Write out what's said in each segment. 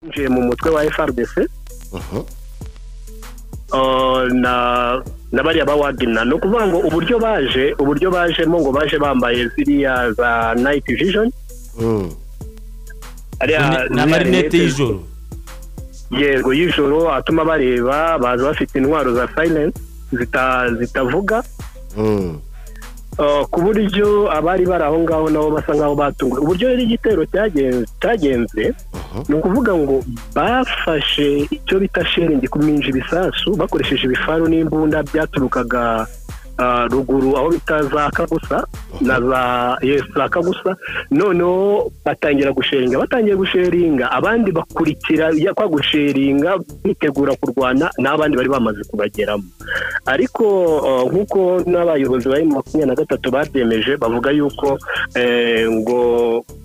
binjiye mu mutwe wa FRDC na na bariya ba wagina ni ukuvuga ngo uburyo baje uburyo bajemo ngo baje bambaye ziriya za nayiti vijoni ni amarinete y'ijoro yego y'ijoro atuma bareba baza bafite intwaro za sayinensi zitavuga ku buryo abari bari aho ngaho nabo basa nkaho batunguwe uburyo rero igitero cyagenze ni ukuvuga ngo bafashe icyo bita sheringi kuminja ibisasu bakoresheje ibifaru n'imbunda byaturukaga ruguru aho bita za kagusa na za yesi za kagusa noneho batangira gusheringa batangiye gusheringa abandi bakurikira kwa gusheringa bitegura kurwana n'abandi bari bamaze kubageramo ariko nk'uko n'abayobozi bari makumyabiri na gatatu babyemeje bavuga yuko ngo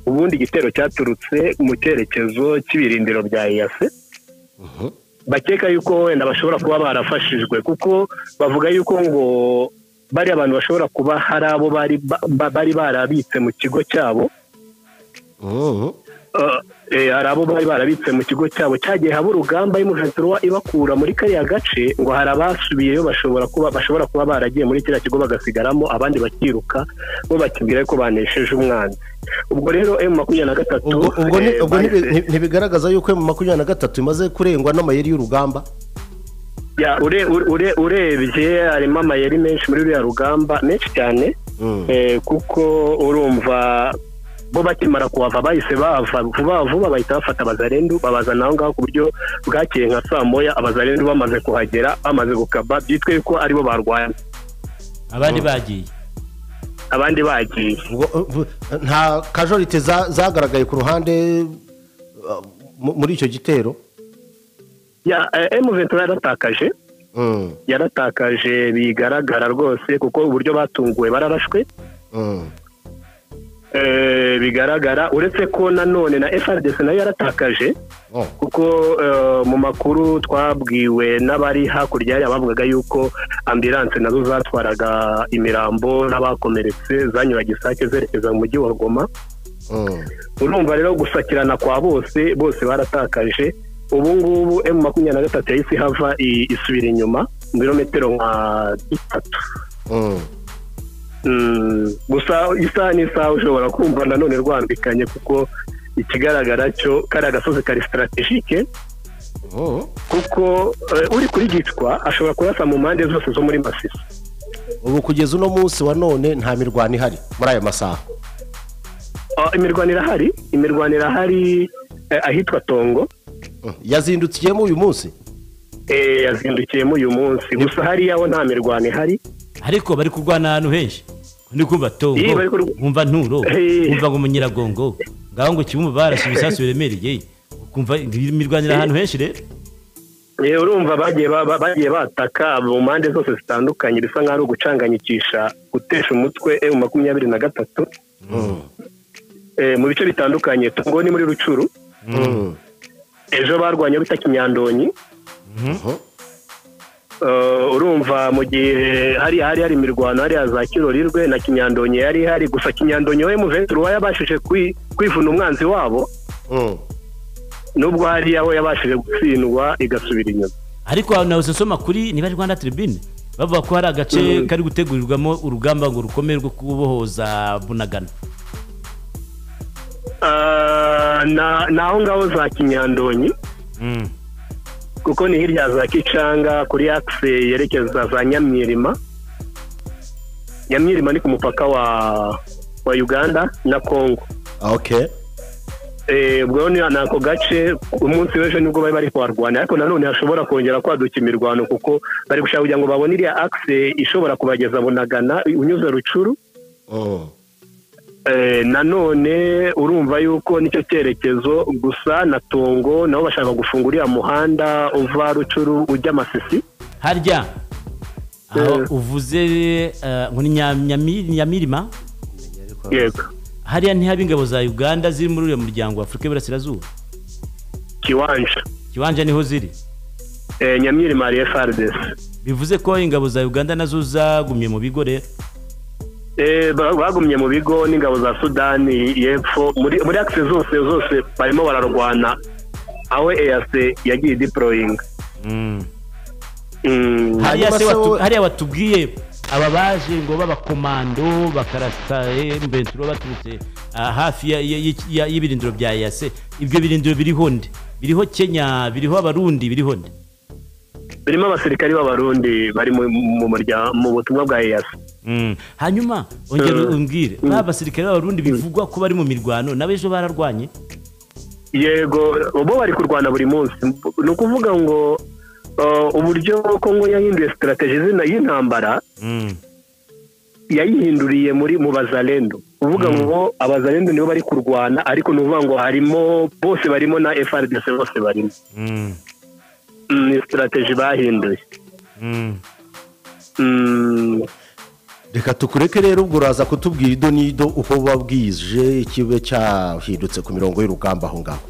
ubundi igitero cyaturutse mu cyerekezo cy'ibirindiro bya eyase bakeka yuko wenda bashobora kuba barafashijwe kuko bavuga yuko ngo bariya abantu bashobora kuba hari abo bari barabitse mu kigo cyabo hari abo bari barabitse mu kigo cyabo cyagiye haba urugamba y'umuventura ibakura muri kariya gace ngo hari abasubiyeyo bashobora kuba bashobora kuba baragiye muri kiriya kigo bagasigaramo abandi bakiruka bo bakibwira ko banesheje umwanzi ubwo rero emu makumyabiri na gatatu ubwo ntibigaragaza yuko emu makumyabiri na gatatu imaze kurengwa n'amayeri y'urugamba urebye harimo amayeri menshi muri ruriya rugamba menshi cyane kuko urumva bo bakimara kuhava bahise bava vuba vuba bahita bafata abazarendu babazana aho ngaho ku buryo bwakeye nka saa moya abazarendu bamaze kuhagera bamaze gukaba byitwe ko aribo barwanya abandi bagiye abandi bagiye nta kajorite zagaragaye ku ruhande muri icyo gitero ya emuventura yaratakaje yaratakaje bigaragara rwose kuko uburyo batunguwe bararashwe bigaragara uretse ko nanone na FRDC nayo yaratakaje kuko mu makuru twabwiwe n'abari hakurya hariya bavugaga yuko ambilanse nazo zatwaraga imirambo n'abakomeretse zanyura gisake zerekeza mu mujyi wa Goma urumva rero gusakirana kwa bose bose baratakaje ubu ngubu emu makumyabiri na gatatu yahise ihava isubira inyuma ibirometero nka bitatu gusa isaha n'isaha ushobora kumva nanone rwambikanye kuko ikigaragara cyo kari agasozi kari sitarategike kuko uri kuri gicwa ashobora kurasa mu mpande zose zo muri masisi ubu kugeza uno munsi wa none nta mirwano ihari muri ayo masaha imirwano irahari imirwano irahari ahitwa tongo yazindukiyemo uyu munsi yazindukiyemo uyu munsi gusa hariya ho nta mirwano ihari ariko bari kurwana ahantu henshi ndi kumva tongo nkumva nturo nkumva ngo umunyiragongo ngaho ngo kibumba barashe ibisasu biremereye ukumva imirwanira ahantu henshi rero urumva bagiye bataka mu mpande zose zitandukanye bisa nkaho ari ugucanganyikisha gutesha umutwe emu makumyabiri na gatatu mu bice bitandukanye tongo ni muri rucuru ejo barwanya bita kinyandonyi urumva mu gihe hari hari hari imirwano hariya za kirorirwe na kinyandonyi yari ihari gusa kinyandonyi we muventure uba yabashije kwivuna umwanzi wabo nubwo hariya we yabashije gutsindwa igasubira inyuma ariko ahantu hose usoma kuri niba ari rwanda tiribine bavuga ko hari agace kari gutegurirwamo urugamba ngo rukomeye rwo kubohoza bunagana ni aho ngaho za kinyandonyi kuko ni hirya za kicanga kuri akise yerekeza za nyamwirima nyamwirima ni ku mupaka wa wa uganda na kongo ubwo ni ako gace umunsi w'ejo nibwo bari bari kuharwana ariko nanone hashobora kongera kwaduka imirwano kuko bari gushaka kugira ngo babone iriya akise ishobora kubageza bunagana unyuze rucuru nanone urumva yuko nicyo cyerekezo gusa na tongo nabo bashaka gufunga uriya muhanda uva rucuru ujya amasisi harya aho uvuze ngo ni nyamirima yego hariya ntihaba ingabo za uganda ziri muri uriya muryango wa afurika y'iburasirazuba kiwanja kiwanja niho ziri nyamirima hari frdc bivuze ko ingabo za uganda nazo zagumye mu bigo rero bagumye mu bigo n'ingabo za sudani y'epfo muri akisi zose zose barimo bararwana aho eyase yagiye diporoyinga hariya Hanyuma se se watu- wowe- hariya watubwiye aba baje ngo b'abakomando bakarasa mbenturo baturutse ah, hafi ya- ya- ya- y'ibirindiro bya yase ibyo birindiro biriho nde biriho kenya biriho abarundi biriho nde birimo abasirikari b'abarundi bari mu- mu murya- mu butumwa bwa eyase Mm. hanyuma ongera Mm. umbwire Mm. ba basirikare b'abarundi bivugwa ko bari mu mirwano nabo ejo bararwanye yego bo bari kurwana buri munsi ni ukuvuga ngo uh, uburyo kongo yahinduye sitarateji zina- y'intambara yayihinduriye muri mu bazalendo uvuga ngo abazalendo nibo bari kurwana ariko ni ukuvuga ngo harimo bose barimo na frdc bose barimo Mm, ni sitarateji bahinduye Mm, reka tukureke rero ubwo uraza kutubwira ido n'ido uko wabwije ikibe cyahindutse ku mirongo y'urugamba aho ngaho